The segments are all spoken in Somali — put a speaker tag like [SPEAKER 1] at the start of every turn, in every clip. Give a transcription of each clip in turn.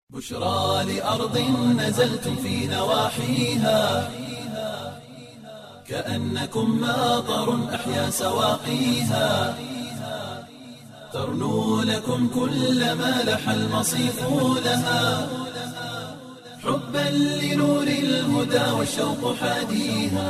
[SPEAKER 1] بشرى لأرض نزلتم في نواحيها كأنكم ماطر أحيا سواقيها ترنو لكم كل ما لح المصيف لها حبا لنور الهدى والشوق حاديها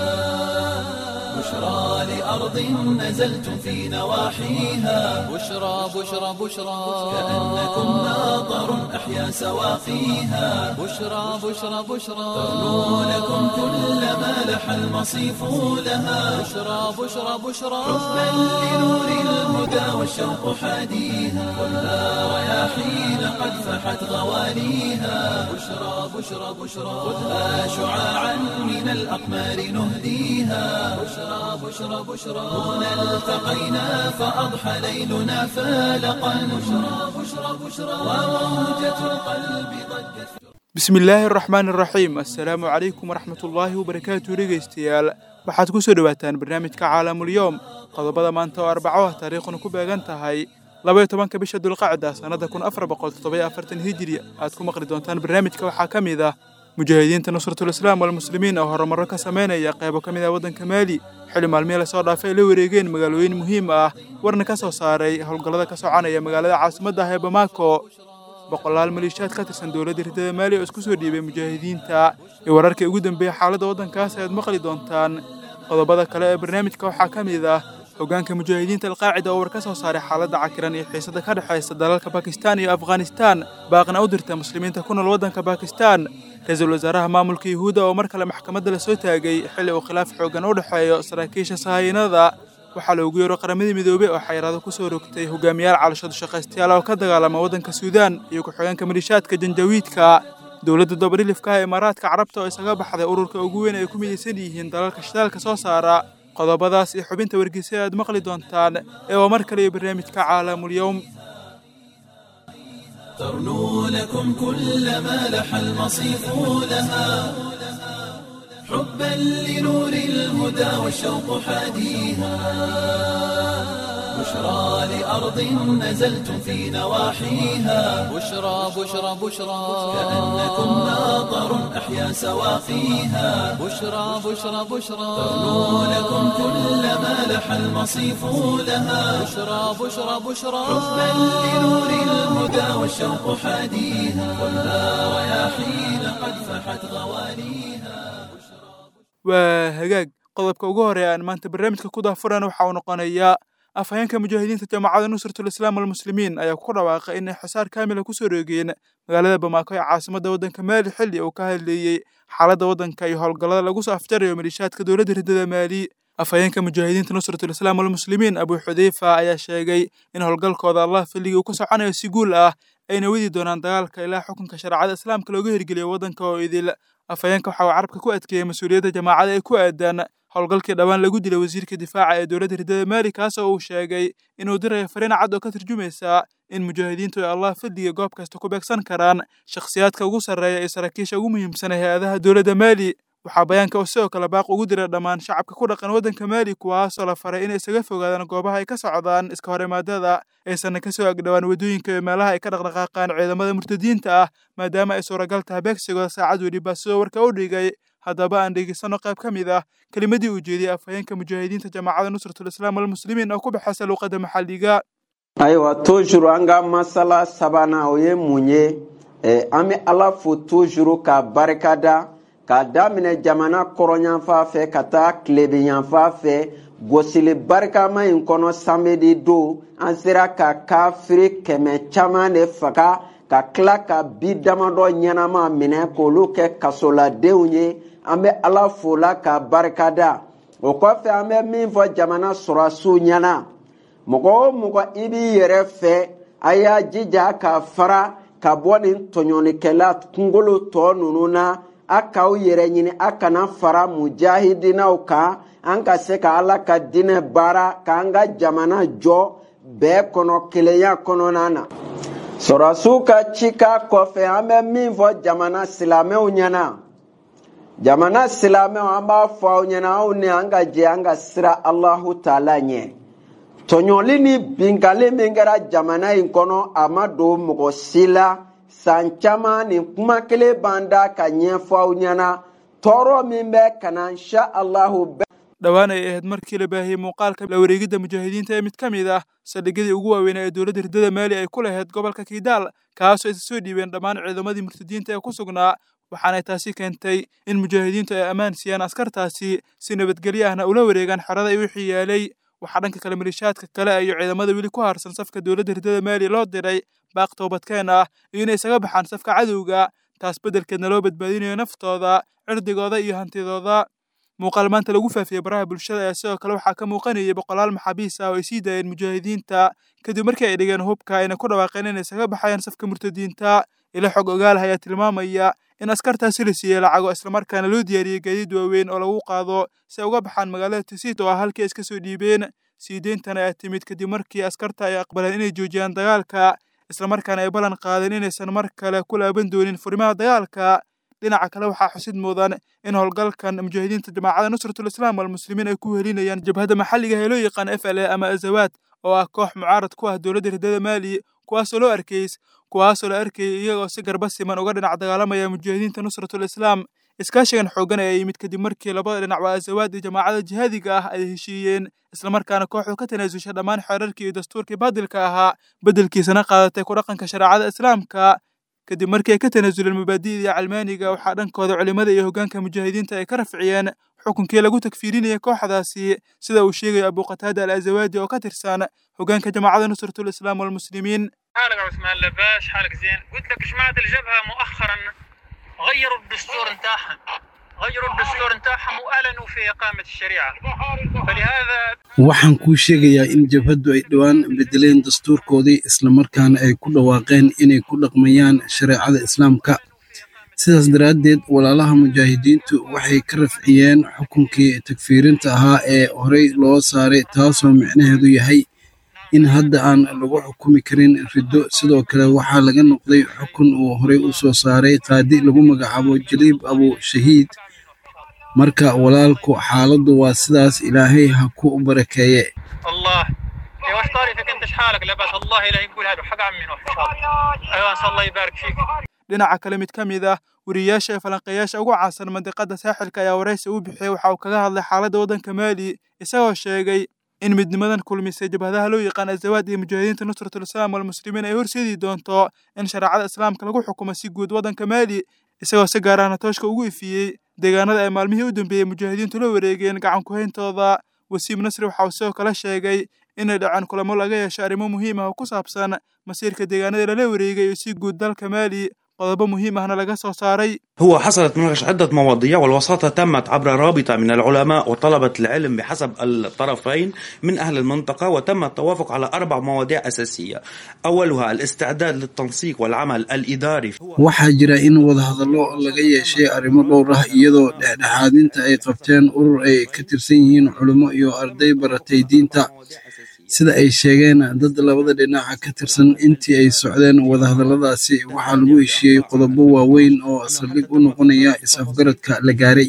[SPEAKER 1] بشرى لأرض نزلتم في نواحيها
[SPEAKER 2] بشرى بشرى بشرى
[SPEAKER 1] كأنكم ماطر أحيا سواقيها
[SPEAKER 2] بشرى بشرى بشرى
[SPEAKER 1] ترنو لكم كل ما لح المصيف لها
[SPEAKER 2] بشرى بشرى بشرى
[SPEAKER 1] حبا لنور الهدى والشوق حاديها والنار رياحين قد فحت غواليها بشرى بشرى بشرى خذها شعاعا من الأقمار نهديها بشرى بشرى بشرى هنا التقينا فأضحى ليلنا فالقا بشرى بشرى بشرى وموجة القلب ضجت
[SPEAKER 3] bismillaahi araxmaan araxiim assalaamu calaykum waraxmat ullaahi wabarakaatu dhegaystayaal waxaad ku soo dhowaataan barnaamijka caalamulyoom qodobada maanta oo arbaco ah taariikhuna ku beegan tahay labaiyo tobanka bisha dulqacda sannada kun afar boqol toddobayo afartan hijiri aad ku maqli doontaan barnaamijka waxaa ka mid ah mujaahidiinta nusratulislaam walmuslimiin oo horumarro ka samaynaya qaybo ka mid ah waddanka maali xili maalmihii lasoo dhaafay ay la wareegeen magaalooyin muhiim ah warna ka soo saaray howlgallada ka soconaya magaalada caasimadda ah ee bamaako boqolaal maliishaad ka tirsan dowladda riddada maali oo isku soo dhiibay mujaahidiinta iyo wararkii ugu dambeeyey xaaladda waddankaas ayaad maqli doontaan qodobada kale ee barnaamijka waxaa ka mid ah hoggaanka mujaahidiinta alqaacida oo war ka soo saaray xaaladda cakiran iyo xiisada ka dhexaysa dalalka bakistan iyo afghanistan baaqna u dirta muslimiinta ku nool waddanka bakistan ra-iisul wasaaraha maamulka yuhuudda oo mar kale maxkamadda la soo taagay xilli uu khilaaf xooggan u dhexeeyo saraakiisha sahaayinada waxaa loogu yeero qaramadii midoobey oo xayiraado ku soo rogtay hogaamiyaal calashadu shaqaystayaal oo ka dagaalama waddanka suudaan iyo ku-xigeenka maliishaadka janjawiidka dowladda dabadhilifka ah ee imaaraadka carabta oo isaga baxday ururka ugu weyn ay ku midaysan yihiin dalalka shidaalka soo saara qodobadaas iyo xubinta wargeysa aad maqli doontaan ee waa mar kale iyo barnaamijka caalamulyoom
[SPEAKER 1] ترنو لكم كل ما لح المصيف لها حبا لنور الهدى والشوق حاديها بشرى لأرض نزلتم في نواحيها
[SPEAKER 2] بشرى بشرى بشرى
[SPEAKER 1] كأنكم ماطر أحيا سواقيها
[SPEAKER 2] بشرى بشرى بشرى
[SPEAKER 1] ترنو لكم كل ما لح المصيف لها
[SPEAKER 2] بشرى بشرى بشرى
[SPEAKER 1] حبا لنور الهدى والشوق حاديها والنار رياحين قد فحت غواليها
[SPEAKER 3] waa hagaag qodobka ugu horeeya aan maanta barnaamijka ku daafuran waxa uu noqonayaa afhayeenka mujaahidiinta jaamacadda nusratulislaam walmuslimiin ayaa ku dhawaaqay inay xisaar kaamila ku soo roogeen magaalada bamaako ee caasimadda waddanka maali xilli uu ka hadleeyey xaaladda waddanka iyo howlgallada lagu soo afjarayo maliishaadka dowladda riddada maali afhayeenka mujaahidiinta nusratulislaam walmuslimiin abuu xudeyfa ayaa sheegay in howlgalkooda allah filligii uu ku soconayo si guul ah ayna wadi doonaan dagaalka ilaa xukunka shareecada islaamka looga hirgeliyo waddanka oo idil afhayeenka waxa uu carabka ku adkeeyey mas-uuliyadda jamaacada ee ku aadan howlgalkii dhowaan lagu dilay wasiirka difaaca ee dowladda riddada maali kaasoo uu sheegay inuu dirayo fariin cad oo ka turjumaysa in mujaahidiintu ay allah fadliga goob kasta ku beegsan karaan shakhsiyaadka ugu sarreeya iyo saraakiisha ugu muhiimsan ee hay-adaha dowladda maali waxaa bayaanka uu sidoo kale baaq ugu dira dhammaan shacabka ku dhaqan waddanka maali kuwaasoo la faray inay isaga fogaadaan goobaha ay ka socdaan iska horimaadada aysanna ka soo agdhowaan waddooyinka iyo meelaha ay ka dhaqdhaqaaqaan ciidamada murtadiinta ah maadaama ay suuragal tahay beegsigooda saacad weliba sidoo warka u dhigay haddaba aan dhegeysano qayb ka mid ah kelimadii uu jeediyey afhayeenka mujaahidiinta jaamacadda nusratulislaam walmuslimiin oo ku baxaysa luuqadda maxalliga
[SPEAKER 4] ayiwa toujours an ka masala sabanan o ye mun ye eh, an bɛ ala fo toujours ka barikada k'a daminɛ jamana kɔrɔyanfan fɛ ka taa tilebiyanfan fɛ gosili barikama in kɔnɔ samedi don an sera ka kafiri kɛmɛ caman de faga ka tila ka bi damadɔ ɲɛnama minɛ k'olu kɛ kasoladenw ye an bɛ ala fola ka barikada o kɔfɛ an bɛ min fɔ jamana sɔrɔsiw ɲɛna mɔgɔ o mɔgɔ i b'i yɛrɛ fɛ a y'a jija ka fara ka bɔ nin tɔɲɔlikɛla kunkolo tɔ ninnu na a k'aw yɛrɛ ɲini a kana fara mujahidinaw kan an ka se ka ala ka dinɛ baara k'an ka jamana jɔ bɛɛ kɔnɔ kelenya kɔnɔna na sɔrɔsiw ka cika kɔfɛ an bɛ min fɔ jamana silamɛw ɲɛna jamana silamɛw an b'a fɔ aw ɲɛna aw ni an ka jɛ an ka sira alahu taala ɲɛ tɔɲɔli ni binkali min kɛra jamana in kɔnɔ a ma don mɔgɔ si la san caman nin kuma kelen b'an da ka ɲɛfɔ aw ɲɛna tɔɔrɔ min bɛ ka na insha allahu bɛ
[SPEAKER 3] dhowaan ay ahayd markii la baahiyey muuqaalka la wareegidda mujaahidiinta ee mid ka mid ah saldhigyadii ugu waaweynaa ee dowladda hirdada maali ay ku lahayd gobolka kiidaal kaasoo isa soo dhiibeen dhammaan ciidamadii murtadiinta ee ku sugnaa waxaanay taasi keentay in mujaahidiintu ay ammaan siiyaan askartaasi si nabadgelyo ahna ula wareegaan xerada ay wixii yaalay waxaa dhanka kale malishaadka kale iyo ciidamada weli ku harsan safka dowladda hirdada maali loo diray baaq toobadkeen ah iyo inay isaga baxaan safka cadowga taas beddelkeedna loo badbaadinayo naftooda cirdigooda iyo hantidooda muuqaal maanta lagu faafiyey baraha bulshada ayaa sidoo kale waxaa ka muuqanayay boqolaal maxaabiis ah oo ay sii daayeen mujaahidiinta kadib markii ay dhigeen hubka ayna ku dhawaaqeen inay isaga baxayaan safka murtadiinta ila xog ogaalaha ayaa tilmaamaya in askartaasi la siiyey lacago islamarkaana loo diyaariyey gaadiid waaweyn oo lagu qaado si ay uga baxaan magaalada tisiit oo ah halkii ay iska soo dhiibeen sii deyntan ayaa timid kadib markii askarta ay aqbaleen inay joojiyaan dagaalka islamarkaana ay ballan qaadeen inaysan mar kale ku laaban doonin furimaha dagaalka dhinaca kale waxaa xusid mudan in howlgalkan mujaahidiinta jamaacada nusratul islaam walmuslimiin ay ku helinayaan jabhadda maxalliga ee loo yaqaan f l a ama azawaad oo ah koox mucaarad ku ah dowladda hirdada maali kuwaasoo loo arkays kuwaasoo la arkayay iyagoo si garba siman uga dhinac dagaalamaya mujaahidiinta nusratul islaam iskaashigan xoogan ayaa yimid kadib markii labada dhinac waa azawaad iyo jamaacada jihaadiga ah ay heshiiyeen islamarkaana kooxdu ka tanaasusha dhammaan xeerarkii iyo dastuurkii baadilka ahaa beddelkiisana qaadatay ku dhaqanka shareecada islaamka kadib markii ay ka tanaasuleen mabaadi'dii calmaaniga waxaa dhankooda culimmada iyo hoggaanka mujaahidiinta ay ka rafciyeen xukunkii lagu takfiirinayay kooxdaasi sida uu sheegayo abuqataada al azawaadi oo ka tirsan hoggaanka jamaacada nusratul islaam walmuslimiin
[SPEAKER 5] حالك عثمان لباش حالك زين قلت لك جماعة الجبهة مؤخرا غيروا الدستور نتاعهم غيروا الدستور نتاعهم وأعلنوا في إقامة الشريعة فلهذا
[SPEAKER 6] waxaan kuu sheegayaa in jabhaddu ay dhowaan bedeleen dastuurkoodii islamarkaana ay ku dhawaaqeen inay ku dhaqmayaan shareecada islaamka sidaas daraaddeed walaalaha mujaahidiintu waxay ka rafciyeen xukunkii takfiirinta ahaa ee horey loo saaray taasoo micnaheedu yahay in hadda aan lagu xukumi karin riddo sidoo kale waxaa laga noqday xukun uu horey u soo saaray qaadi lagu magacaabo jaliib abu shahiid marka walaalku xaaladdu waa sidaas ilaahay ha ku barakeeye
[SPEAKER 5] الله يا واش طاري فيك انت شحالك لاباس الله لا يقول هذا حق عمي نوح ان شاء الله ايوه ان شاء الله يبارك فيك
[SPEAKER 3] dhinaca kale mid ka mid ah weriyayaasha ee falanqeeyaasha ugu caansan mandiqada saaxilka ayaa waraysi u bixiyey waxa uu kaga hadlay xaaladda waddanka maali isagoo sheegay in midnimadan kulmisay jabhadaha loo yaqaan azawaad iyo mujaahidiinta nusratul islaam walmuslimiin ay horseedi doonto in shareecada islaamka lagu xukumo si guud waddanka maali isagoo si gaar ahna tooshka ugu ifiyey deegaanada ay maalmihii u dambeeyey mujaahidiintu la wareegeen gacan ku-hayntooda wasiim nasri waxa uu sidoo kale sheegay inay dhaceen kulamo laga yeesho arrimo muhiim ah oo ku saabsan masiirka deegaanada lala wareegay iyo si guud dalka maali qodobo muhiim ahna laga soo saaray
[SPEAKER 7] هو حصلت مناقشة عدة مواضيع والوساطة تمت عبر رابطة من العلماء وطلبة العلم بحسب الطرفين من أهل المنطقة وتم التوافق على أربع مواضيع أساسية أولها الاستعداد للتنسيق والعمل الإداري
[SPEAKER 6] waxaa jira in wadahadallo laga yeeshay arrimo dhowr ah iyadoo dhexdhexaadinta ay qabteen urur ay ka tirsan yihiin culimo iyo arday baratay diinta sida ay sheegeen dad labada dhinaca ka tirsan intii ay socdeen wadahadalladaasi waxaa lagu heshiiyey qodobo waaweyn oo saldhig u noqonaya is-afgaradka la gaaray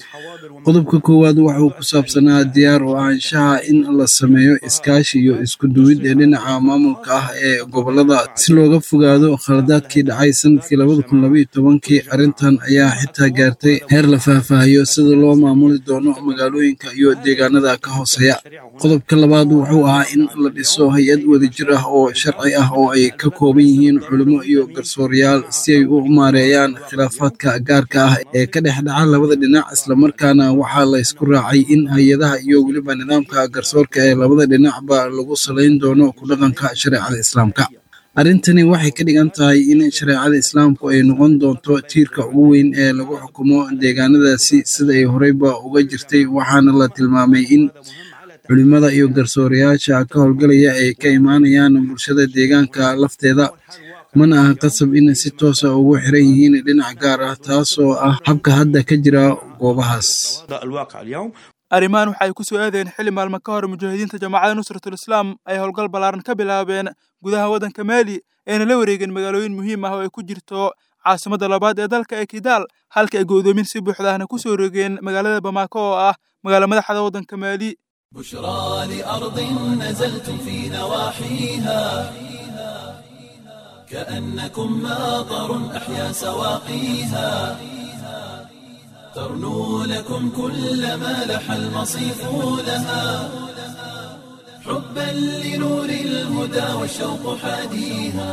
[SPEAKER 6] qodobka koowaad wuxuu ku saabsanaa diyaar oo ahaanshaha in la sameeyo iskaashi iyo isku duwid ee dhinaca maamulka ah ee gobolada si looga fogaado khaladaadkii dhacay sanadkii labada kun labaiyo tobankii arrintan ayaa xitaa gaartay heer la faahfaahiyo sida loo maamuli doono magaalooyinka iyo deegaanada ka hooseeya qodobka labaad wuxuu ahaa in la dhiso hay-ad wadajir ah oo sharci ah oo ay ka kooban yihiin culimo iyo garsoorayaal si ay u maareeyaan khilaafaadka gaarka ah ee ka dhex dhaca labada dhinac islamarkaana waxaa la isku raacay in hay-adaha iyo weliba nidaamka garsoorka ee labada dhinacba lagu salayn doono ku dhaqanka shareecada islaamka arrintani waxay ka dhigan tahay in shareecada islaamku ay noqon doonto tiirka ugu weyn ee lagu xukumo deegaanadaasi sida ay horeyba uga jirtay waxaana la tilmaamay in culimada iyo garsoorayaasha ka howlgalaya ay ka imaanayaan bulshada deegaanka lafteeda mana aha qasab in si toosa ugu xiran yihiin dhinac gaar ah taasoo ah habka hadda ka jira goobahaas
[SPEAKER 7] الواقع اليوم
[SPEAKER 3] arrimahan waxay ku soo aadeen xili maalmo ka hor mujaahidiinta jamaacada nusratul islaam ay howlgal ballaaran ka bilaabeen gudaha waddanka maali ayna la wareegeen magaalooyin muhiim ah oo ay ku jirto caasimadda labaad ee dalka ee kidaal halka ay go'doomin si buuxda ahna ku soo rogeen magaalada bamaako oo ah magaalo madaxda waddanka maali
[SPEAKER 1] بشرى لأرض نزلتم في نواحيها كأنكم ماطر أحيا سواقيها ترنو لكم كل ما لح المصيف لها حبا لنور الهدى والشوق حاديها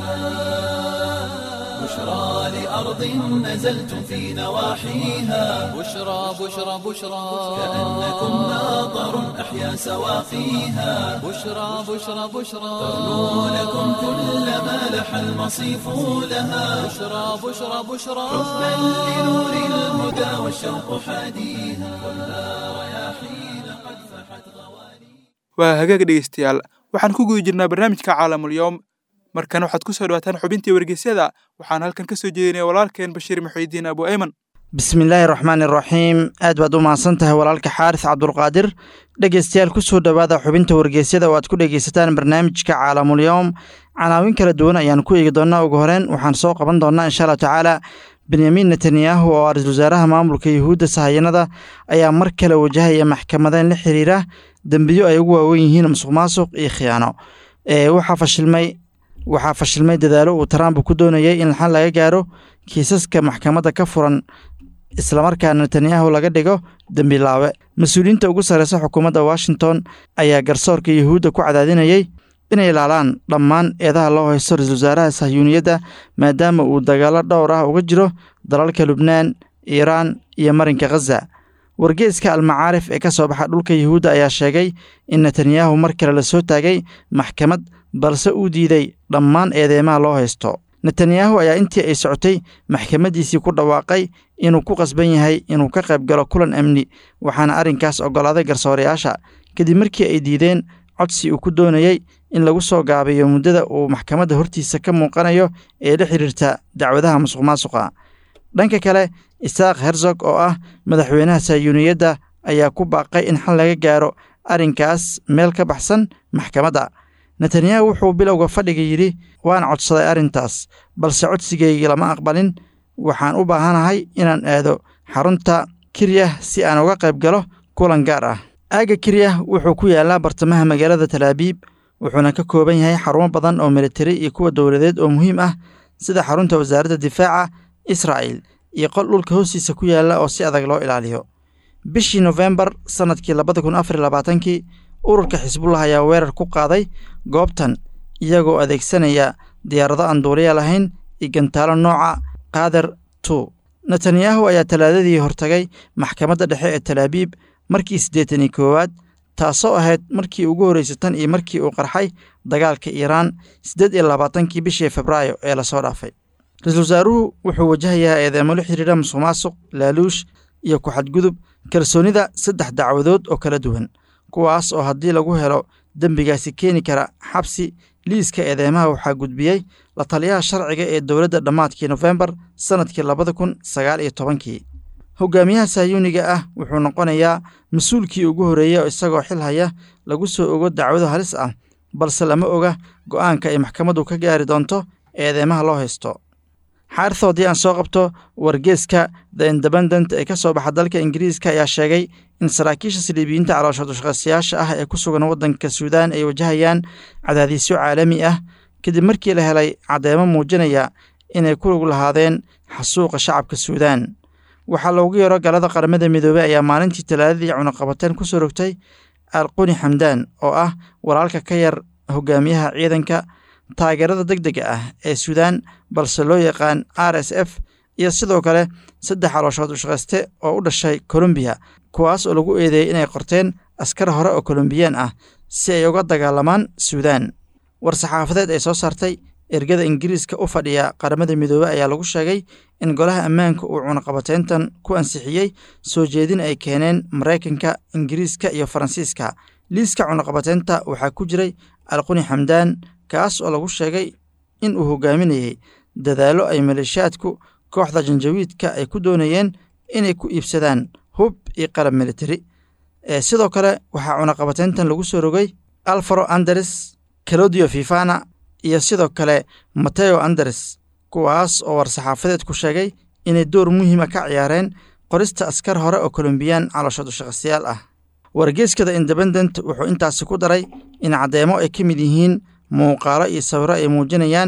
[SPEAKER 1] بشرى لأرض نزلتم في نواحيها
[SPEAKER 2] بشرى بشرى بشرى
[SPEAKER 1] كأنكم ماطر أحيا سواقيها
[SPEAKER 2] بشرى بشرى بشرى
[SPEAKER 1] ترنو لكم كل ما لح المصيف لها
[SPEAKER 2] بشرى بشرى بشرى
[SPEAKER 1] حبا لنور الهدى والشوق حاديها كلها رياحين قد فحت غوالي
[SPEAKER 3] waa hagaag dhegeystayaal waxaan ku guda jirnaa barnaamijka caalamulyoom markan waxaad ku soo dhawaataan xubintii wargeysyada waxaan halkan ka soo jeedinaya walaalkeen bashiir muxiidiin abu ayman
[SPEAKER 8] bismillaahi raxmaani raxiim aad baad u mahadsan tahay walaalka xaaris cabdulqaadir dhegeystayaal ku soo dhowaada xubinta wargeysyada oo aad ku dhegeysataan barnaamijka caalamulyoom canaawin kala duwan ayaan ku eegi doonaa ugu horeyn waxaan soo qaban doonaa insha allahu tacaala benyamin netanyahu oo ra-iisul wasaaraha maamulka yuhuudda sahayanada ayaa mar kale wajahaya maxkamadeyn la xiriira dembiyo ay ugu waawen yihiin musuq maasuq iyo khiyaano waxaa fashilmay waxaa fashilmay dadaalo uu trump ku doonayay in xal laga gaaro kiisaska maxkamadda ka furan islamarkaana netanyahu laga dhigo dembilaawe mas-uuliyiinta ugu sarreysa xukuumadda washington ayaa garsoorka yuhuudda ku cadaadinayay inay ilaalaan dhammaan eedaha loo haysto ra-iisul wasaaraha sahyuuniyadda maadaama uu dagaalo dhowr ah uga jiro dalalka lubnaan iiraan iyo marinka khaza wargeeska almacaarif ee ka soo baxa dhulka yuhuudda ayaa sheegay in netanyahu mar kale la soo taagay maxkamad balse uu diiday dhammaan eedeymaha loo haysto netanyahu ayaa intii ay socotay maxkamaddiisii ku dhawaaqay inuu ku qasban yahay inuu ka qayb galo kulan amni waxaana arrinkaas oggolaaday garsoorayaasha kadib markii ay diideen codsi uu ku doonayey in lagu soo gaabiyo muddada uu maxkamadda hortiisa ka muuqanayo ee la xiriirta dacwadaha musuq maasuqa dhanka kale isaaq herzog oo ah madaxweynaha sahyuuniyadda ayaa ku baaqay in xal laga gaaro arrinkaas meel ka baxsan maxkamadda netanyahu wuxuu bilowga fadhiga yidhi waan codsaday arrintaas balse codsigaygii lama aqbalin waxaan u baahanahay inaan aado xarunta kiryah si aan uga qayb galo kulan gaar ah aagga kiryah wuxuu ku yaallaa bartamaha magaalada talaabiib wuxuuna ka kooban yahay xarumo badan oo militari iyo kuwa dowladeed oo muhiim ah sida xarunta wasaaradda difaaca israa'il iyo qol dhulka hoostiisa ku yaalla oo si adag loo ilaaliyo bishii nofembar sannadkii labada kun afar labaatankii ururka xisbullah ayaa weerar ku qaaday goobtan iyagoo adeegsanaya diyaarado aan duuliya lahayn iyo gantaalo nooca kader tu netanyahu ayaa talaadadii hortagay maxkamadda dhexe ee talaabiib markii siddeetan iyo koowaad taasoo ahayd markii ugu horreysay tan iyo markii uu qarxay dagaalka iiraan siddeed iyo labaatankii bishii febraayo ee lasoo dhaafay ra-iisul wasaaruhu wuxuu wajahayaa eedeemo la xiriira musuq maasuq laaluush iyo ku-xadgudub kalsoonida saddex dacwadood oo kala duwan kuwaas oo haddii lagu helo dembigaasi keeni kara xabsi liiska eedeymaha waxaa gudbiyey la taliyaha sharciga ee dowladda dhammaadkii nofembar sannadkii labada kun sagaal iyo tobankii hogaamiyaha sahyuuniga ah wuxuu noqonayaa mas-uulkii ugu horreeyey oo isagoo xil haya lagu soo ogo dacwado halis ah balse lama oga go'aanka ay maxkamaddu ka gaari doonto eedeymaha loo haysto xaarithoo haddii aan soo qabto wargeeska the independent ee ka soo baxa dalka ingiriiska ayaa sheegay in saraakiisha saliibiyiinta caloosha dushaqaystayaasha ah ee ku sugan waddanka suudaan ay wajahayaan cadaadiisyo caalami ah kadib markii la helay caddeemo muujinaya inay ku lug lahaadeen xasuuqa shacabka suudaan waxaa loogu yeero galada qaramada midoobey ayaa maalintii talaadadii cunaqabateen ku soo rogtay alquni xamdaan oo ah walaalka ka yar hogaamiyaha ciidanka taageerada deg dega ah ee suudaan balse loo yaqaan r s f iyo sidoo kale saddex calooshood ushaqayste oo u dhashay kolombiya kuwaas oo lagu eedeeyey inay qorteen askar hore oo kolombiyaan ah si ay uga dagaalamaan suudaan war-saxaafadeed ay soo saartay ergada ingiriiska u fadhiya qaramada midoobey ayaa lagu sheegay in golaha ammaanka uu cunaqabateyntan ku ansixiyey soo jeedin ay keeneen maraykanka ingiriiska iyo faransiiska liiska cunaqabateynta waxaa ku jiray alquni xamdaan kaas oo lagu sheegay in uu hogaaminayey dadaallo ay maleeshiyaadku kooxda janjawiidka ay ku doonayeen inay ku iibsadaan hub iyo qalab militari sidoo kale waxaa cunaqabateyntan lagu soo rogay alfaro anderes calodio fifana iyo sidoo kale mateo anderes kuwaas oo war-saxaafadeed ku sheegay inay door muhiima ka ciyaareen qorista askar hore oo kolombiyaan calooshood ushaqastayaal ah wargeeskada independent wuxuu intaasi ku daray in caddeemo ay ka mid yihiin muuqaalo iyo sawiro ay muujinayaan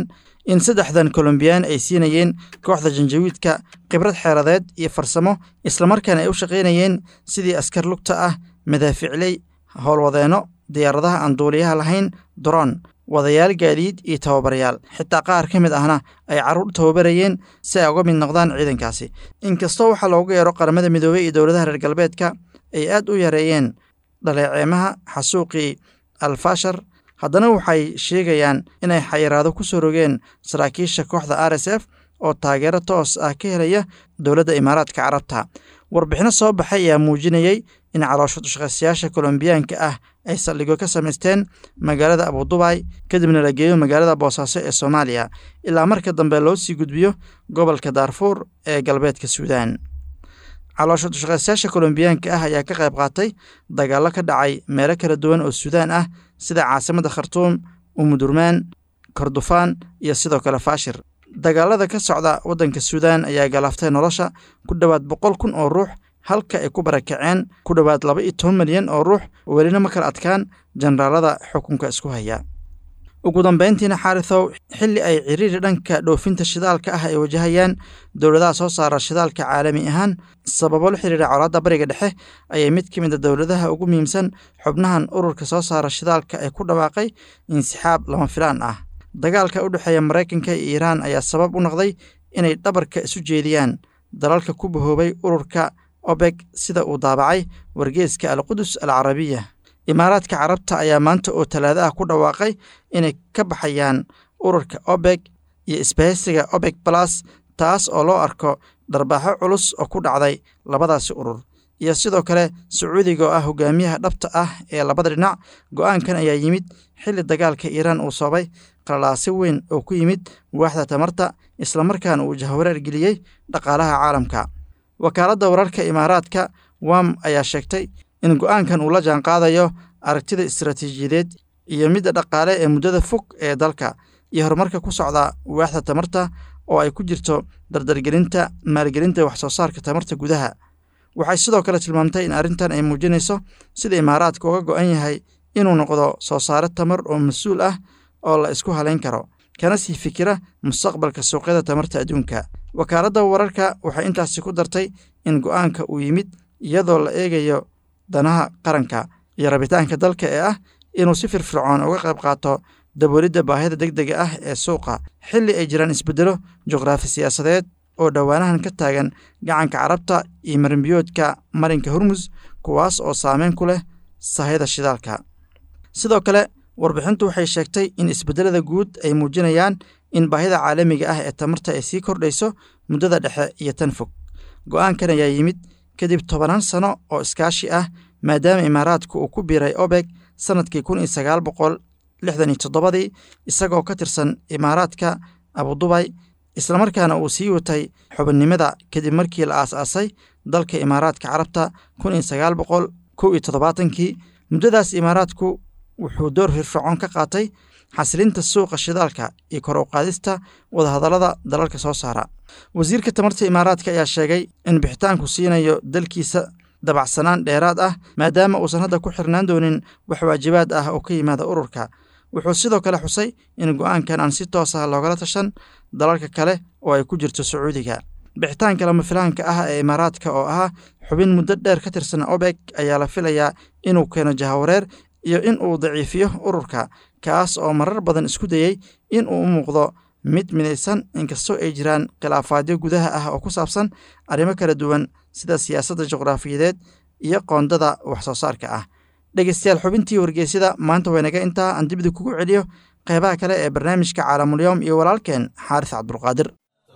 [SPEAKER 8] in saddexdan kolombiyaan ay siinayeen kooxda janjawiidka khibrad xeeradeed iyo farsamo islamarkaana ay u shaqaynayeen sidii askar lugta ah madaaficley howlwadeenno diyaaradaha aan duuliyaha lahayn doron wadayaal gaadiid iyo tababarayaal xitaa qaar ka mid ahna ay carruur tababarayeen si ay uga mid noqdaan ciidankaasi inkastoo waxaa loogu yeero qaramada midoobey iyo dowladaha reer galbeedka ay aad u yareeyeen dhaleeceemaha xasuuqii alfashar haddana waxay sheegayaan inay xayiraado ku soo rogeen saraakiisha kooxda r s f oo taageero toos ah ka helaya dowladda imaaraadka carabta warbixino soo baxay ayaa muujinayey in caloosho dushaqaystayaasha kolombiyaanka ah ay saldhigyo ka samaysteen magaalada abudubay kadibna la geeyo magaalada boosaaso ee soomaaliya ilaa marka dambe loo sii gudbiyo gobolka daarfuur ee galbeedka suudaan caloosho dushaqaystayaasha kolombiyaanka ah ayaa ka qayb qaatay dagaallo ka dhacay meelo kala duwan oo suudaan ah sida caasimadda khartuum umudurmaan kordofaan iyo sidoo kale faashir dagaalada ka socda waddanka suudaan ayaa galaaftay nolosha ku dhowaad boqol kun oo ruux halka ay ku barakaceen ku dhowaad laba iyo toban milyan oo ruux welina ma kala adkaan jenaraalada xukunka isku haya ugu dambayntiina xaarisow xilli ay ciriiri dhanka dhoofinta shidaalka ah ay wajahayaan dowladaha soo saara shidaalka caalami ahaan sababo la xiriira colaadda bariga dhexe ayay mid ka mid a dowladaha ugu muhiimsan xubnahan ururka soo saara shidaalka ee ku dhawaaqay insixaab lama filaan ah dagaalka u dhexeeya maraykanka iyo iiraan ayaa sabab u noqday inay dhabarka isu jeediyaan dalalka ku bahoobay ururka obeg sida uu daabacay wargeeska alqudus al carabiya imaaraadka carabta ayaa maanta oo talaado ah ku dhawaaqay inay ka baxayaan ururka obeg iyo isbahaysiga obeg balas taas oo loo arko dharbaaxo culus oo ku dhacday labadaasi urur iyo sidoo kale sacuudiga oo ah hogaamiyaha dhabta ah ee labada dhinac go'aankan ayaa yimid xilli dagaalka iiraan uu soobay qalalaasi weyn oo ku yimid waaxda tamarta islamarkaana uu jahwareer geliyey dhaqaalaha caalamka wakaaladda wararka imaaraadka wam ayaa sheegtay in go'aankan uu la jaanqaadayo aragtida istaraatiijiyadeed iyo midda dhaqaale ee muddada fog ee dalka iyo horumarka ku socda waaxda tamarta oo ay ku jirto dardargelinta maalgelinta wax soo saarka tamarta gudaha waxay sidoo kale tilmaamtay in arrintan ay muujinayso sida imaaraadka uga go'an yahay inuu noqdo soo saare tamar oo mas-uul ah oo la isku halayn karo kana sii fikira mustaqbalka suuqyada tamarta adduunka wakaaladda wararka waxay intaasi ku dartay in go'aanka uu yimid iyadoo la eegayo danaha qaranka iyo rabitaanka dalka ee ah inuu si firfircoon uga qayb qaato daboolidda baahida deg dega ah ee suuqa xilli ay jiraan isbeddelo juqraafi siyaasadeed oo dhowaanahan ka taagan gacanka carabta iyo marinbiyoodka marinka hormus kuwaas oo saameyn ku leh sahayda shidaalka sidoo kale warbixintu waxay sheegtay in isbeddelada guud ay muujinayaan in baahida caalamiga ah ee tamarta ay sii kordhayso muddada dhexe iyo tan fog go'aankan ayaa yimid kadib tobanaan sano oo iskaashi ah maadaama imaaraadku uu ku biiray obeg sannadkii kun iyo sagaal boqol lixdan iyo toddobadii isagoo ka tirsan imaaraadka abudubay islamarkaana uu sii watay xubinnimada kadib markii la aas-aasay dalka imaaraadka carabta kun iyo sagaal boqol kow iyo toddobaatankii muddadaas imaaraadku wuxuu door firfircoon ka qaatay xasilinta suuqa shidaalka iyo kor u qaadista wadahadallada dalalka soo saara wasiirka tamarta imaaraadka ayaa sheegay in bixitaanku siinayo dalkiisa dabacsanaan dheeraad ah maadaama uusan hadda ku xirnaan doonin wax waajibaad ah oo ka yimaada ururka wuxuu sidoo kale xusay in go'aankan aan si toos ah loogala tashan dalalka kale oo ay ku jirto sacuudiga bixitaanka lama filaanka ah ee imaaraadka oo ahaa xubin muddo dheer ka tirsan obeg ayaa la filayaa inuu keeno jahawareer iyo in uu daciifiyo ururka kaas oo marar badan isku dayey in uu u muuqdo mid midaysan inkastoo ay jiraan khilaafaadyo gudaha ah oo ku saabsan arrimo kala duwan sida siyaasadda juqraafiyadeed iyo qoondada wax soo saarka ah dhegeystayaal xubintii wargeysyada maanta waynaga intaa aan dibida kugu celiyo qeybaha kale ee barnaamijka caalamulyoom iyo walaalkeen xaaris cabdulqaadir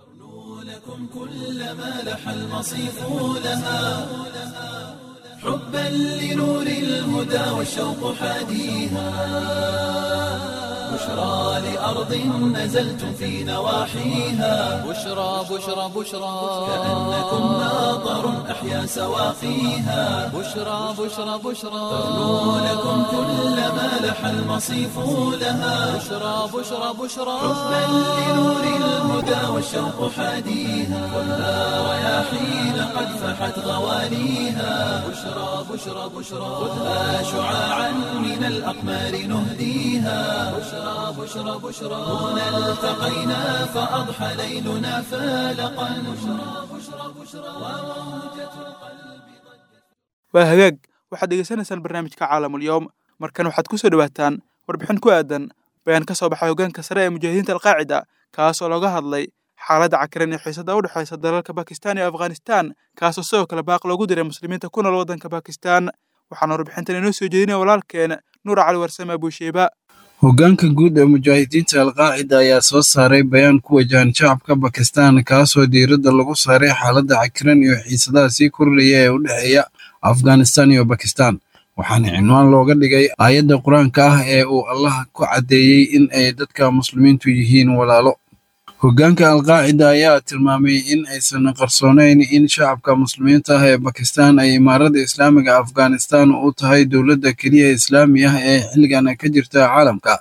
[SPEAKER 1] حبا لنور الهدى والشوق حاديها بشرى لأرض نزلتم في نواحيها
[SPEAKER 2] بشرى بشرى بشرى
[SPEAKER 1] كأنكم ناظر أحيا سواقيها
[SPEAKER 2] بشرى بشرى بشرى
[SPEAKER 1] تغنو لكم كل ما لح المصيف لها
[SPEAKER 2] بشرى بشرى بشرى
[SPEAKER 1] حبا لنور الهدى والشوق حاديها خذها رياحين قد فحت غواليها بشرى بشرى بشرى خذها شعاعا من الأقمار نهديها بشرى بشرى بشرى بشرى هنا التقينا فأضحى ليلنا فالقا بشرى بشرى بشرى وموجة القلب
[SPEAKER 3] waa hagaag waxaad degeysanaysaan barnaamijka caalamulyoom markan waxaad ku soo dhowaataan warbixin ku aadan bayaan ka soo baxay hoggaanka sare ee mujaahidiinta alqaacida kaas oo looga hadlay xaaladda cakiran ee xiisada u dhexaysa dalalka bakistan iyo afghanistan kaasoo sidoo kale baaq loogu diray muslimiinta ku nool waddanka bakistan waxaana warbixintan inoo soo jeedinaya walaalkeen nuur cali warsame abuusheeba
[SPEAKER 6] hoggaanka guud ee mujaahidiinta alqaacida ayaa soo saaray bayaan ku wajahan shacabka bakistan kaasoo diiradda lagu saaray xaaladda cakiran iyo xiisadaha sii kordhaya ee u dhexeeya afghanistan iyo bakistan waxaana cinwaan looga dhigay aayadda qur-aanka ah ee uu allah ku caddeeyey in ay dadka muslimiintu yihiin walaalo hoggaanka alqaacida ayaa tilmaamay in aysan qarsoonayn in shacabka muslimiinta ah ee bakistan ay imaarada islaamiga afghanistan u tahay dowladda keliya islaami ah ee xilligan ka jirta caalamka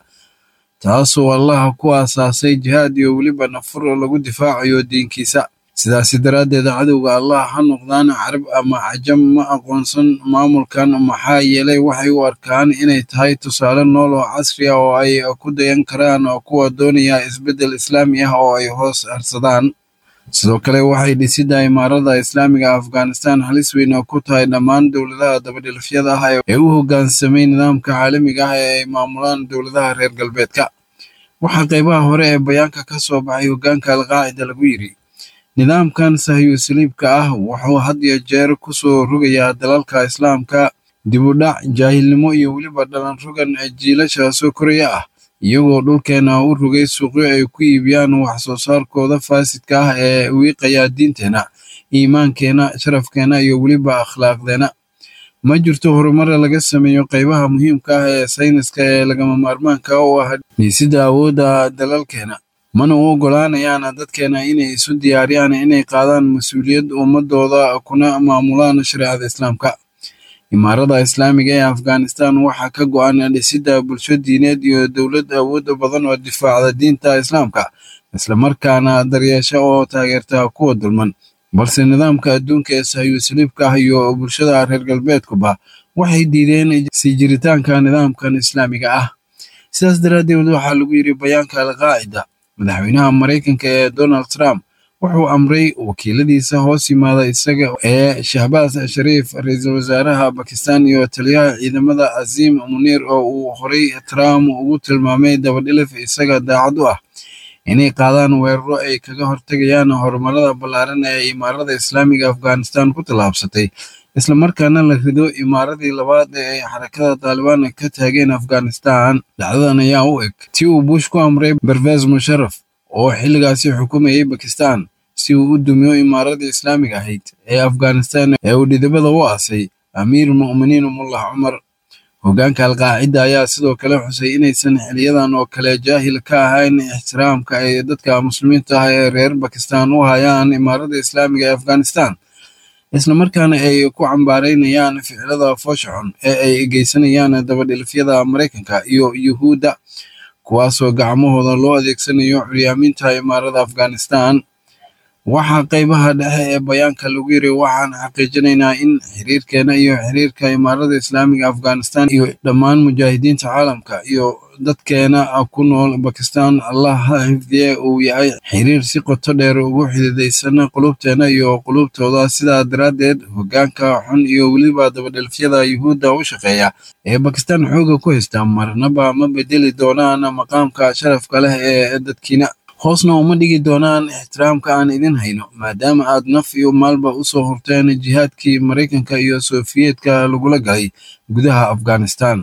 [SPEAKER 6] taasoo allah ku aasaasay jihaad iyo weliba nafur lagu difaacayo diinkiisa sidaasi daraaddeed cadowga allah ha noqdaan carab ama cajam ma aqoonsan maamulkan maxaa yeelay waxay u arkaan inay tahay tusaale nool oo casri ah oo ay ku dayan karaan kuwa doonaya isbeddel islaami ah oo ay hoos harsadaan sidoo kale waxay dhisidda imaarada islaamiga afghanistan halis weyn ku tahay dhammaan dowladaha dabadhilfyada ah ee u hoggaansamay nidaamka caalamiga ah ee ay maamulaan dowladaha reer galbeedka waxaa qaybaha hore ee bayaanka ka soo baxay hoggaanka alqaacida lagu yidhi nidaamkan sahyu saliibka ah wuxuu had iyo jeer ku soo rogayaa dalalka islaamka dibudhac jaahilnimo iyo weliba dhalan rogan jiilasha soo koraya ah iyagoo dhulkeena u rogay suuqyo ay ku iibiyaan wax soo saarkooda faasidka ah ee wiiqaya diinteenna iimaankeena sharafkeena iyo weliba akhlaaqdeena ma jirto horumar laga sameeyo qaybaha muhiimka ah ee sayniska ee lagama maarmaanka u ah dhiisidda awoodda dalalkeena mana u oggolaanayaan dadkeena inay isu diyaariyaan inay qaadaan mas-uuliyad ummadooda kuna maamulaan shareecada islaamka imaarada islaamiga ee afghanistan waxaa ka go-an dhisidda bulsho diineed iyo dowlad awood badan oo difaacda diinta islaamka islamarkaana daryeesha oo taageerta kuwa dulman balse nidaamka adduunka ee sahyu saliibka ah iyo bulshada reer galbeedkuba waxay diideen sii jiritaanka nidaamkan islaamiga ah sidaas daraaddeed waxaa lagu yidhi bayaanka alqaacida madaxweynaha maraykanka ee donald trump wuxuu amray wakiiladiisa hoos yimaada isaga ee shahbaas shariif ra-iisul wasaaraha bakistan iyo taliyaha ciidamada casiim muniir oo uu horay trump ugu tilmaamay dabadhilif isaga daacad u ah inay qaadaan weeraro ay kaga hortegayaan horumarada ballaaran ee imaarada islaamiga afghanistan ku tallaabsatay islamarkaana la rido imaaradii labaad ee ay xarakada taalibaan ka taageen afghanistan dhacdadan ayaa u eg ti uu bush ku amray bervez musharaf oo xilligaasi xukumayay bakistan si uu u dumiyo imaaradii islaamiga ahayd ee afghanistan ee uu dhidibada u aasay amiir mu'miniin mullah cumar hoggaanka alqaacida ayaa sidoo kale xusay inaysan xiliyadan oo kale jaahil ka ahayn ixtiraamka ay dadka muslimiinta ah ee reer bakistan u hayaan imaaradda islaamiga ee afghanistan islamarkaana ay ku cambaaraynayaan ficilada foosha xun ee ay geysanayaan dabadhilifyada maraykanka iyo yuhuudda kuwaasoo gacmahooda loo adeegsanayo curyaaminta imaarada afghanistan waxaa qaybaha dhexe ee bayaanka lagu yiri waxaan xaqiijinaynaa in xiriirkeena iyo xiriirka imaarada islaamiga afghanistan iyo dhammaan mujaahidiinta caalamka iyo dadkeena ku nool bakistan allah ha xifdiye uu yahay xiriir si qoto dheer ugu xididaysan qulubteena iyo qulubtooda sidaa daraaddeed hoggaanka xun iyo weliba dabadhelfyada yuhuudda u shaqeeya ee bakistan xooga ku haysta marnaba ma bedeli doonaan maqaamka sharafka leh ee dadkiina hoosna uma dhigi doonaan ixtiraamka aan idin hayno maadaama aad naf iyo maalba u soo horteen jihaadkii maraykanka iyo sofiyeetka lagula galay gudaha afghanistan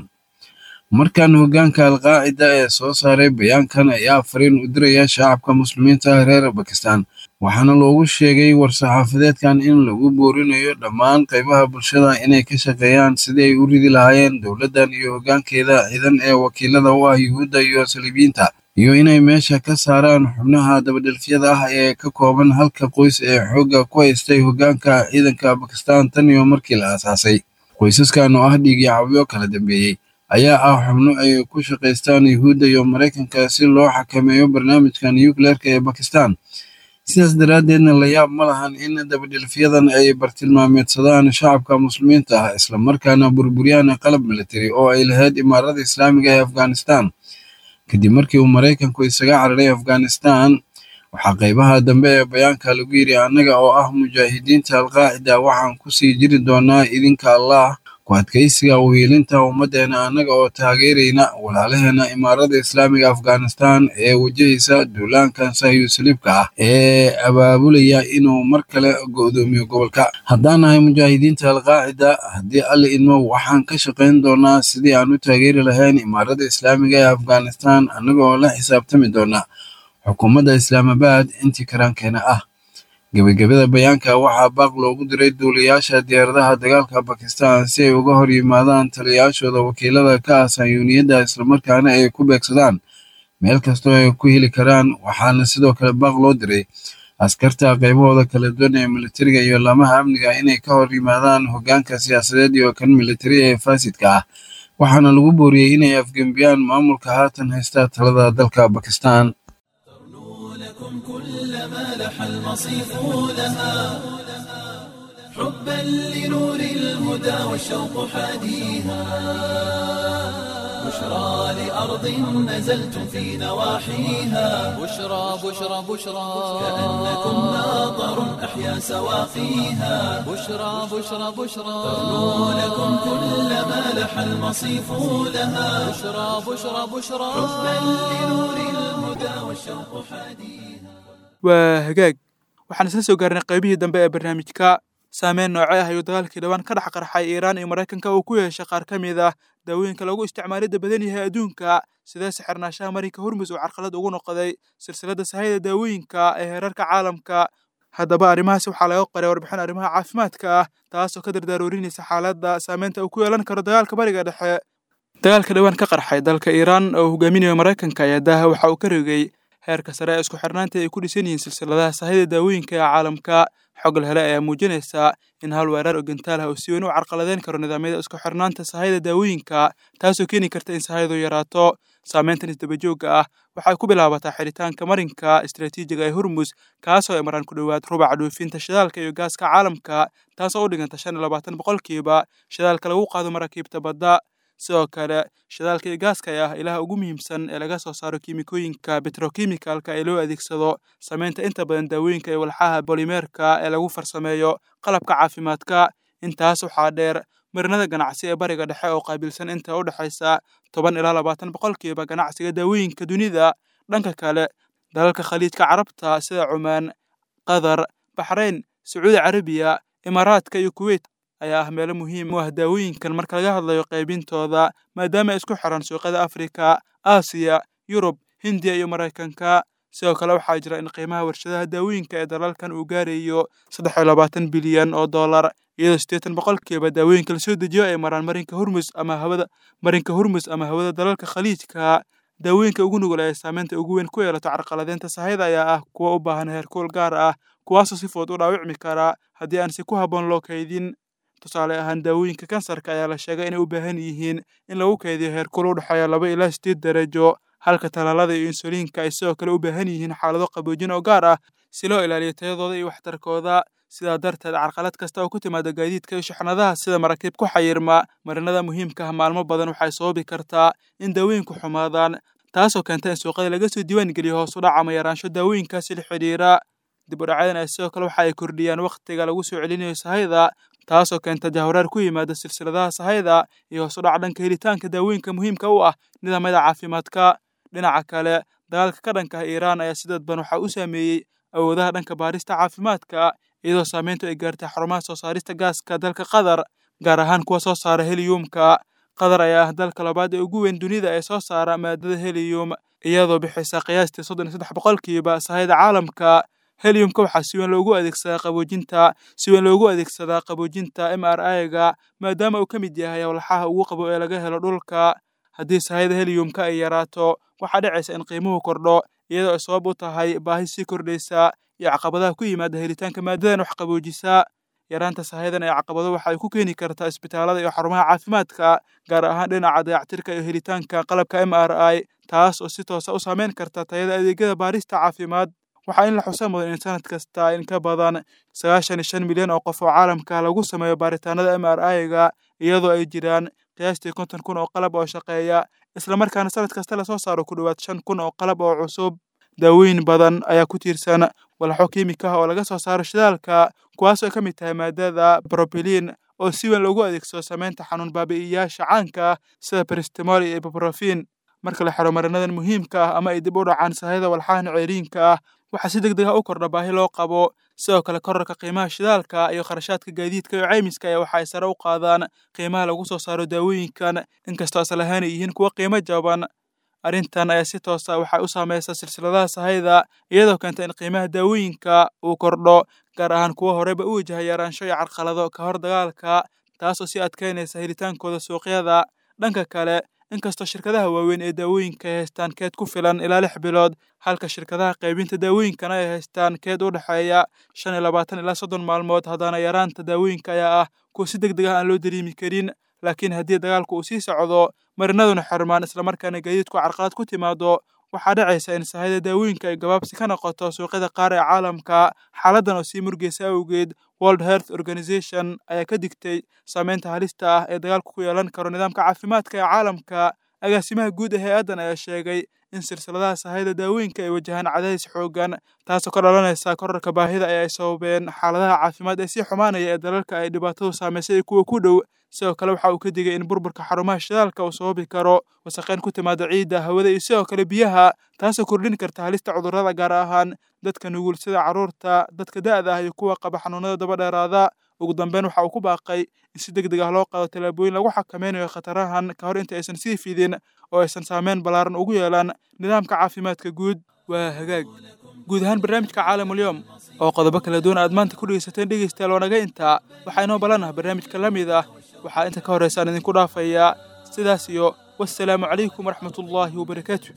[SPEAKER 6] markan hoggaanka alqaacida ee soo saaray bayaankan ayaa fariin u diraya shacabka muslimiinta reer bakistan waxaana loogu sheegay war-saxaafadeedkan in lagu boorinayo dhammaan qaybaha bulshada inay ka shaqeeyaan sidii ay u ridi lahaayeen dowladdan iyo hoggaankeeda ciidan ee wakiilada u ah yuhuudda iyo saliibiyiinta iyo inay meesha ka saaraan xubnaha dabadhelfyada ah ee ka kooban halka qoys ee xoogga ku haystay hoggaanka ciidanka bakistan tan iyo markii la aasaasay qoysaskan oo ah dhiigyacabyo kala dambeeyey ayaa ah xubno ay ku shaqaystaan yuhuudda iyo maraykanka si loo xakameeyo barnaamijka nucleerka ee bakistan sidaas daraaddeedna la yaab ma lahan in dabadhilfyadan ay bartilmaameedsadaan shacabka muslimiinta ah islamarkaana burburiyaan qalab military oo ay lahayd imaarada islaamiga ee afghanistan kadib markii uu maraykanku isaga cararay afghanistan waxaa qaybaha dambe ee bayaanka lagu yidhi annaga oo ah mujaahidiinta alqaacida waxaan kusii jiri doonaa idinka allah ku adkaysiga uhiilinta ummaddeena annaga oo taageerayna walaalaheena imaarada islaamiga afghanistan ee wajahaysa duulaankan sahyuusaliibka ah ee abaabulaya inuu mar kale go'doomiyo gobolka haddaan nahay mujaahidiinta alqaacida haddii alle idmo waxaan ka shaqayn doonaa sidii aan u taageeri lahayn imaarada islaamiga ee afghanistan annaga oo la xisaabtami doona xukuumadda islaamabad intii karaankeena ah gebagabada bayaanka waxaa baaq loogu diray duulayaasha diyaaradaha dagaalka bakistan si ay uga hor yimaadaan taliyayaashooda wakiilada ka ah sayuuniyadda islamarkaana ay ku beegsadaan meel kastoo ay ku heli karaan waxaana sidoo kale baaq loo diray askarta qaybahooda kala duwan ee militariga iyo laamaha amniga inay ka hor yimaadaan hoggaanka siyaasadeed iyo kan militari ee faasidka ah waxaana lagu booriyey inay afgembiyaan maamulka haatan haysta talada dalka bakistan
[SPEAKER 1] لكم كل ما لح المصيف لها حبا لنور الهدى والشوق حاديها بشرى لأرض نزلتم في نواحيها
[SPEAKER 2] بشرى بشرى بشرى
[SPEAKER 1] كأنكم ناظر أحيا سواقيها
[SPEAKER 2] بشرى بشرى بشرى
[SPEAKER 1] تغنو لكم كل ما لح المصيف لها
[SPEAKER 2] بشرى بشرى بشرى
[SPEAKER 1] حبا لنور الهدى والشوق حاديها
[SPEAKER 3] waa hagaag waxaan isla soo gaarnay qaybihii dambe ee barnaamijka saameyn noocee ah ayuu dagaalkii dhawaan ka dhex qarxay iiraan iyo maraykanka uu ku yeeshay qaar ka mid ah daawooyinka lagu isticmaalidda badan yahay adduunka sidee sixirnaashaha marinka hormus uu carqalad ugu noqday silsiladda sahayda daawooyinka ee heerarka caalamka haddaba arrimahaasi waxaa laga qoray warbixin arrimaha caafimaadka ah taasoo ka dardaarorinaysa xaaladda saameynta uu ku yeelan karo dagaalka bariga dhexe dagaalka dhawaan ka qarxay dalka iiraan oo hogaaminayo maraykanka ayaa daaha waxa uu ka rigay heerka sare ee isku xirnaanta ay ku dhisan yihiin silsiladaha sahayda daawooyinka ee caalamka xog la hele ayaa muujinaysa in hal weerar oo gantaal ah uu si weyn u carqaladeyn karo nidaamyada isku xirnaanta sahayda daawooyinka taasoo keeni karta in sahaydu yaraato saameyntan isdabajoogga ah waxay ku bilaabataa xiritaanka marinka istaraatiijiga ee hormus kaasoo ay maraan ku dhowaad rubaca dhoofinta shidaalka iyo gaaska caalamka taasoo u dhiganta shan iyo labaatan boqolkiiba shidaalka lagu qaado maraakiibta badda sidoo kale shidaalka iyo gaaska ayaa ah ilaha ugu muhiimsan ee laga soo saaro kiimikooyinka betrokimikalka ee loo adeegsado samaynta inta badan daawooyinka iyo walxaha bolimeerka ee lagu farsameeyo qalabka caafimaadka intaas waxaa dheer marinada ganacsi ee bariga dhexe oo qaabilsan inta u dhexaysa toban ilaa labaatan boqolkiiba ganacsiga daawooyinka dunida dhanka kale dalalka khaliijka carabta sida cumaan qatar baxrayn sacuudi carabiya imaaraadka iyo kuweyt ayaa ah meelo muhiim u ah daawooyinkan marka laga hadlayo qaybintooda maadaama ay isku xiran suuqyada afrika aasiya yurub hindiya iyo maraykanka sidoo kale waxaa jira in qiimaha warshadaha daawooyinka ee dalalkan uu gaarayo saddex iyo labaatan bilyan oo dollar iyadoo siddeetan boqolkiiba daawooyinka lasoo dejiyo ay maraan marinka hormus ama hawada marinka hormus ama hawada dalalka khaliijka daawooyinka ugu nugul ee saameynta ugu weyn ku yeelato carqaladeynta sahayda ayaa ah kuwa u baahan heerkuul gaar ah kuwaasoo si fudud u dhaawicmi kara haddii aan si ku habboon loo kaydin tusaale ahaan daawooyinka kansarka ayaa la sheegay inay u baahan yihiin in lagu kaydiyo heerkul u dhexeeya laba ilaa sideed darajo halka talaalada iyo insuliinka ay sidoo kale u baahan yihiin xaalado qaboojin oo gaar ah si loo ilaaliyo tayadooda iyo waxtarkooda sidaa darteed carqalad kasta oo ku timaada gaadiidka iyo shixnadaha sida maraakiib ku xayirma marinada muhiimka ah maalmo badan waxay sababi kartaa in daawooyinku xumaadaan taasoo keenta in suuqyada laga soo diiwaan geliyo hoos u dhac ama yaraansho daawooyinkaasi la xidhiira dib u dhacyadan ay sidoo kale waxa ay kordhiyaan wakhtiga lagu soo celinayo sahayda taasoo keenta jahwareer ku yimaada silsiladaha sahayda iyo hoos u dhac dhanka helitaanka daawooyinka muhiimka u ah nidaamyada caafimaadka dhinaca kale dagaalka ka dhanka ah iiraan ayaa si dadban waxaa u saameeyey awoodaha dhanka baarista caafimaadka iyadoo saameyntu ay gaartay xarumaha soo saarista gaaska dalka qatar gaar ahaan kuwa soo saara heliyumka qatar ayaa ah dalka labaad ee ugu weyn dunida ee soo saara maadada heliyum iyadoo bixisa qiyaastii soddon iyo saddex boqolkiiba sahayda caalamka heliumka waxaa si weyn loogu adeegsadaa qaboojinta si weyn loogu adeegsadaa qaboojinta m r i-ga maadaama uu ka mid yahay walxaha ugu qabo ee laga helo dhulka haddii sahayda heliyumka ay yaraato waxaa dhacaysa in qiimuhu kordho iyadoo ay sabab u tahay baahi sii kordhaysa iyo caqabadaha ku yimaada helitaanka maadadan wax qaboojisa yaraanta sahayadan ee caqabado waxa ay ku keeni kartaa isbitaalada iyo xarumaha caafimaadka gaar ahaan dhinaca dayactirka iyo helitaanka qalabka m r i taas oo si toosa u saameyn karta tayada adeegyada baarista caafimaad waxaa in la xusa mudan in sanad kasta in ka badan sagaashan iyo shan milyan oo qof oo caalamka lagu sameeyo baaritaanada m r i-ga iyadoo ay jiraan qiyaastii konton kun oo qalab oo shaqeeya islamarkaana sanad kasta lasoo saaro ku dhowaad shan kun oo qalab oo cusub daawooyin badan ayaa ku tiirsan walxo kiimika ah oo laga soo saaro shidaalka kuwaas oo ka mid tahay maadada brobelin oo si weyn loogu adeegsado samaynta xanuun baabi'iyayaasha caanka ah sida bristimol iyo ibuprofin marka la xiro marinadan muhiimka ah ama ay dib u dhacaan sahayada walxahan ceeriinka ah waxaa si deg deg ah u kordha baahi loo qabo sidoo kale korarka qiimaha shidaalka iyo kharashaadka gaadiidka iyo caymiska ayaa waxa ay sare u qaadaan qiimaha lagu soo saaro daawooyinkan inkastoo asal ahaan ay yihiin kuwo qiimo jaban arrintan ayaa si toosa waxay u saamaysaa silsiladaha sahayda iyadoo keenta in qiimaha daawooyinka uu kordho gaar ahaan kuwa horeba u wajaha yaraansho iyo carqalado ka hor dagaalka taasoo si adkeynaysa helitaankooda suuqyada dhanka kale inkastoo shirkadaha waaweyn ee daawooyinka ay haystaan keed ku filan ilaa lix bilood halka shirkadaha qaybinta daawooyinkana ay haystaan keed u dhexeeya shan iyo labaatan ilaa soddon maalmood haddana yaraanta daawooyinka ayaa ah kuwa si deg deg ah aan loo dareemi karin laakiin haddii dagaalku uu sii socdo marinaduna xirmaan islamarkaana gaadiidku carqalad ku timaado waxaa dhacaysa in sahayda daawooyinka ay gabaabsi ka noqoto suuqyada qaar ee caalamka xaaladdan oo sii murgeysa awgeed world health organization ayaa ka digtay saameynta halista ah ee dagaalku ku yeelan karo nidaamka caafimaadka ee caalamka agaasimaha guud ee hay-addan ayaa sheegay in silsiladaha sahayda daawooyinka ay wajahaan cadaadis xoogan taasoo ka dhalanaysa korarka baahida ee ay sababeen xaaladaha caafimaad ee sii xumaanaya ee dalalka ay dhibaatadu saamaysay kuwa ku dhow sidoo kale waxa uu ka digay in burburka xarumaha shidaalka uu sababi karo wasaqeyn ku timaada ciidda hawada iyo sidoo kale biyaha taasoo kordhin karta halista cudurrada gaar ahaan dadka nugul sida carruurta dadka da'da ah iyo kuwa qaba xanuunada daba dheeraada ugu dambeyn waxa uu ku baaqay in si deg deg ah loo qaado tallaabooyin lagu xakameynayo khatarahan ka hor inta aysan sii fidin oo aysan saameyn ballaaran ugu yeelan nidaamka caafimaadka guud waa hagaag guud ahaan barnaamijka caalamulyoom oo qodobo kala duwan aad maanta ku dhegeysateen dhegeystayaal waa naga intaa waxaa inoo ballanah barnaamijka la mid ah waxaa inta ka horraysaan idinku dhaafayaa sidaas iyo wassalaamu calaykum waraxmatullaahi wabarakaatu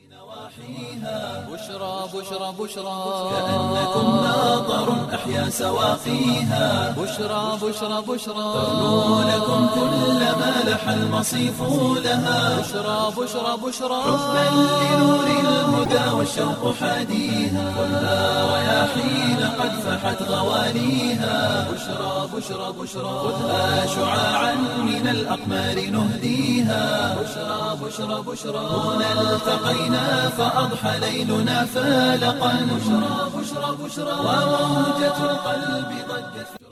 [SPEAKER 2] بشرى بشرى بشرى
[SPEAKER 1] كأنكم ناظر أحيا سواقيها
[SPEAKER 2] بشرى بشرى بشرى
[SPEAKER 1] تغنو لكم كل ما لح المصيف لها
[SPEAKER 2] بشرى بشرى بشرى
[SPEAKER 1] حبا لنور الهدى والشوق حاديها خذها رياحين قد فحت غواليها بشرى بشرى بشرى خذها شعاعا من الأقمار نهديها بشرى بشرى بشرى هنا التقينا فأضحى ليلنا فالقا بشرى بشرى بشرى وموجة القلب ضجت